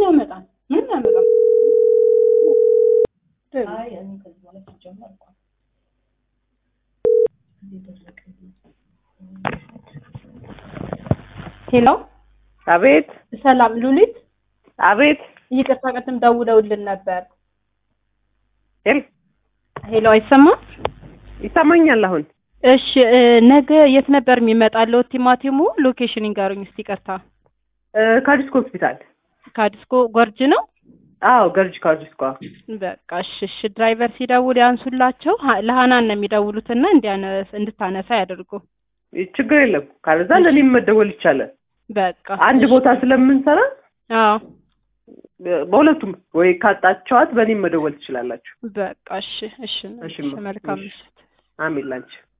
ያመጣል? ምን ያመጣል? አይ እኔ ከዚህ በኋላ ሲጀመር እንኳን ሄሎ አቤት ሰላም ሉሊት፣ አቤት ይቅርታ ቅድም ደውለውልን ነበር። ሄል ሄሎ አይሰማም? ይሰማኛል አሁን እሺ እ፣ ነገ የት ነበር የሚመጣለው ቲማቲሙ? ሎኬሽን ይንገሩኝ እስቲ። ይቅርታ እ፣ ከዲስኮ ሆስፒታል ከዲስኮ ጎርጅ ነው። አዎ ገርጅ ከዲስኮ በቃ እሺ፣ እሺ። ድራይቨር ሲደውል ያንሱላቸው። ሀ- ለሀናን ነው የሚደውሉትና እንዲያነስ እንድታነሳ ያደርጉ። ችግር የለም ካለዛ ለእኔም መደወል ይቻላል በቃ አንድ እሺ። ቦታ ስለምንሰራ አዎ እ፣ በሁለቱም ወይ ካጣቸዋት በእኔም መደወል ትችላላችሁ በቃ እሺ፣ እሺ። እሺ፣ እሺ፣ መልካም እሺ። ምሽት። አሜን ላንቺ